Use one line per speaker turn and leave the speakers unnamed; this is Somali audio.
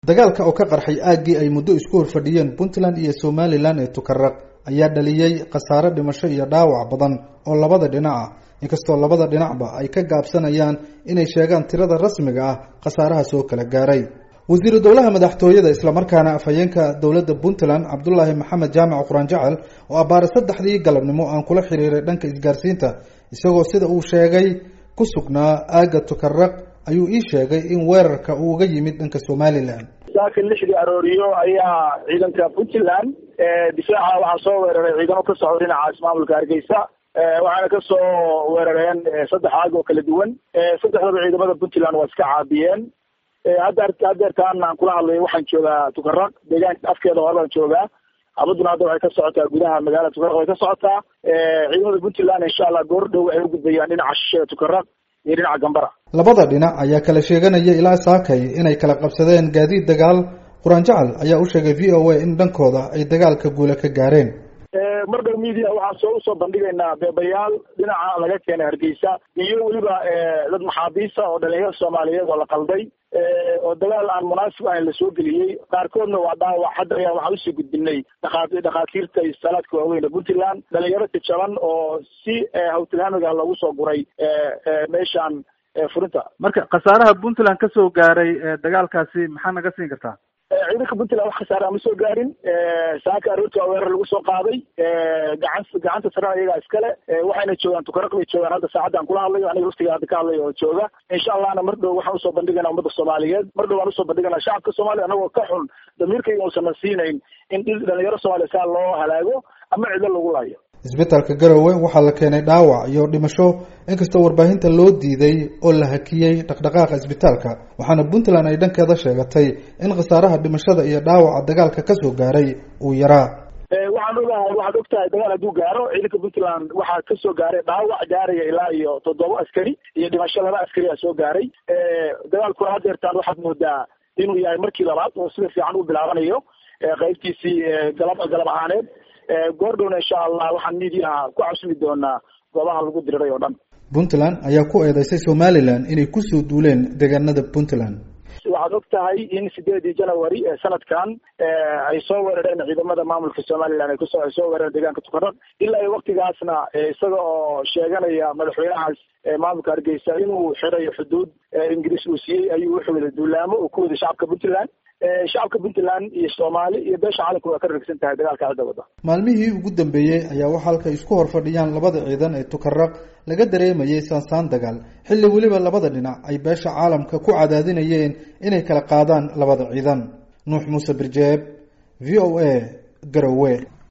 dagaalka oo ka qarxay aaggii ay muddo isku horfadhiyeen puntland iyo somalilan ee tukaraq ayaa dhaliyey khasaare dhimasho iyo dhaawac badan oo labada dhinac ah inkastoo labada dhinacba ay ka gaabsanayaan inay sheegaan tirada rasmiga ah khasaaraha soo kala gaaray wasiiru dowlaha madaxtooyada islamarkaana afhayeenka dowladda puntland cabdulaahi maxamed jaamac quraan jacel oo abbaare saddexdii galabnimo aan kula xiriiray dhanka isgaarsiinta isagoo sida uu sheegay ku sugnaa aagga tukaraq ayuu ii sheegay in weerarka uu uga yimid dhanka somalilan
saaka lixdii arooriyo ayaa ciidanka puntland difaaca waxaa soo weeraray ciidamo ka socda dhinacaas maamulka hargeysa waxaana kasoo weerareen saddex aag oo kala duwan saddexdaba ciidamada puntland waa iska caabiyeen hadda hadeertaan aan kula hadlayo waxaan joogaa tukaraq deegaanka afkeeda hore baan joogaa abaduna hadda waxay ka socotaa gudaha magaalada tukaraq way ka socotaa ciidamada puntland insha allah goor dhow waxay ugudbayaan dhinaca shisheeda tukaraq iyo dhinaca gambara
labada dhinac ayaa kala sheeganaya ilaa saakay inay kala qabsadeen gaadiid dagaal quraan jacal ayaa u sheegay v o a in dhankooda ay dagaalka guula ka gaareen
mar dhow media waxaan soo usoo bandhigaynaa beebayaal dhinaca laga keenay hargeysa iyo weliba dad maxaabiisa oo dhalinyarada soomaaliyeed oo la qalday oo dagaal aan munaasib ahayn lasoo geliyey qaarkoodna waa dhaawac hadda ayaa waxaan usii gudbinay dhakaa dhakhaatiirta iyo salaadka waaweyn ee puntland dhalinyaro jajaban oo si hawtilhaamiga loogu soo guray meeshaan furinta
marka khasaaraha puntland kasoo gaaray dagaalkaasi maxaa naga siin kartaa
ciidanka puntland wax khasaara ma soo gaarin saaka aroorti waa weerar lagu soo qaaday gacan gacanta sarena iyagaa iskale waxayna joogaan tukaraq bay joogaan hadda saacaddan kula hadlayo aniga laftiga hadda ka hadlayo oo jooga insha allahna mar dhow waxaan usoo bandhigaynaa ummadda soomaaliyeed mar dhow waan usoo bandhiganaa shacabka soomaaliya anagoo ka xun damiirkayga uusan siinayn in dhalinyaro soomaaliya saa loo halaago ama cidlo lagu laayo
isbitaalka garowe waxaa la keenay dhaawac iyo dhimasho inkastoo warbaahinta loo diiday oo la hakiyey dhaqdhaqaaqa isbitaalka waxaana puntland ay dhankeeda sheegatay in khasaaraha dhimashada iyo dhaawaca dagaalka kasoo gaaray uu yaraa
waxaan ogahay waxaad og tahay dagaal hadduu gaaro ciidanka puntland waxaa kasoo gaaray dhaawac gaaraya ilaa iyo toddoba askari iyo dhimasho laba askari a soo gaaray dagaalkuna hadeertaan waxaad moodaa inuu yahay markii labaad oo sida fiican u bilaabanayo qaybtiisii galab galab ahaaneed goordhowna insha allah waxaan mediaha ku casumi doonaa goobaha lagu diriray oo dhan
puntland ayaa ku eedeysay somalilan inay kusoo duuleen deegaanada puntland
waxaad og tahay in sideedii january ee sanadkan ay soo weerareen ciidamada maamulka somalilan ay kusoo ay soo weerareen deegaanka tukaraq ilaa iyo waktigaasna isaga oo sheeganaya madaxweynahaas maamulka hargeysa inuu xirayo xuduud ingiriis uu siiyey ayuu wuxuu wada duulaamo uu ku waday shacabka puntland shacabka puntland iyo soomaali iyo beesha caalamka waa ka ragsan tahay dagaalka hadda wada
maalmihii ugu dambeeyey ayaa waxa halkay isku hor fadhiyaan labada ciidan ee tukaraq laga dareemayay saansaan dagaal xilli weliba labada dhinac ay beesha caalamka ku cadaadinayeen inay kala qaadaan labada ciidan nuux muuse birjeeb v o a garowe